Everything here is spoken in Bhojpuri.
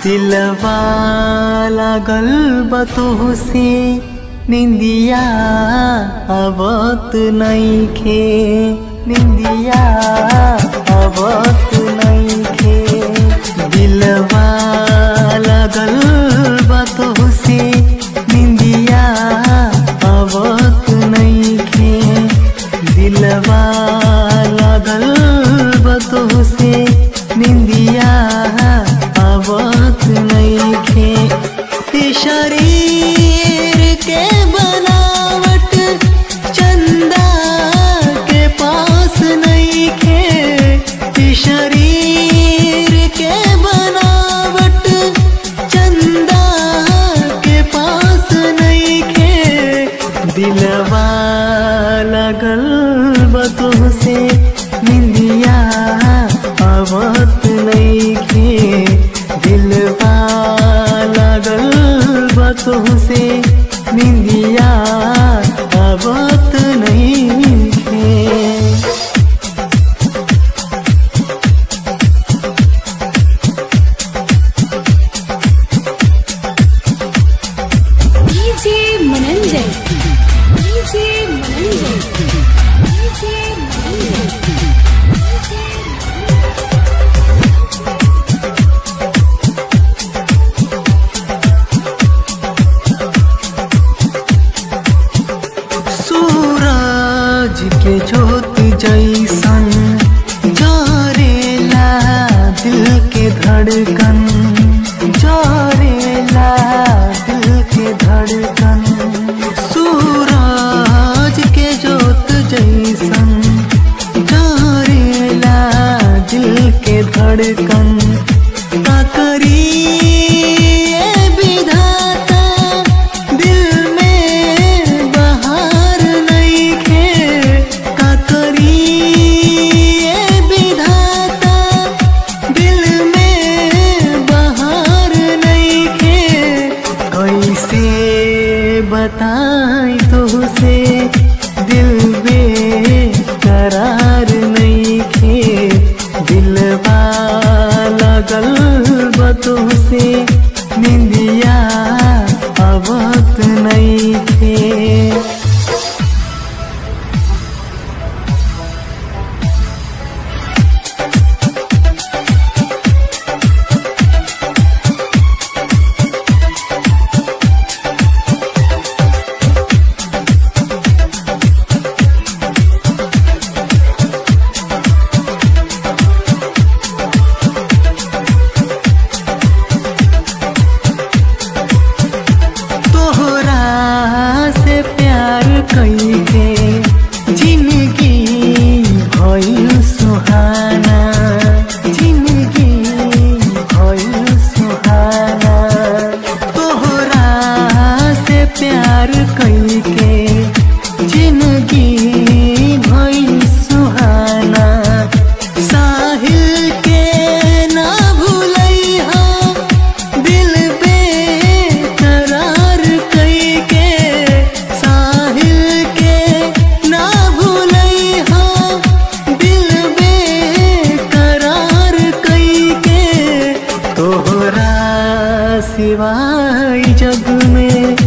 दिलवा लागल बतो से निंदिया आवत नईखे निंदिया आवत नईखे दिलवा लागल बतो से निंदिया आवत नईखे दिलवा लागल बतो से निंदिया आवत नईखे ई शरीर के बनावट चंदा के पास नईखे ई शरीर के बनावट चंदा के पास नईखे दिलवा लगल बतो से निंदिया आवत नईखे दिलवा लगल बतो से निंदिया आवत नईखे DJ Mananjan DJ Mananjan DJ Mananjan सूरज के ज्योत जैसन जरेला दिल के धड़कन जरेला दिल के धड़कन सूरज के ज्योत जैसन जरेला दिल के धड़कन का करी ए विधाता दिल में बहार नईखे का करी ए विधाता दिल में बहार नईखे कैसे बताई तुझसे दिल बेकरार नईखे दिलवा लगल बतो से निंदिया आवत नईखे तोहरा से प्यार कईके जिंदगी भइल सुहाना जिंदगी भइल सुहाना तोहरा से प्यार कईके जिंदगी भइल सुहाना साहिल के ना भूलैहा दिल बेकरार कईके साहिल के ना भूलैहा दिल बेकरार कईके तोहरा सिवाय जग में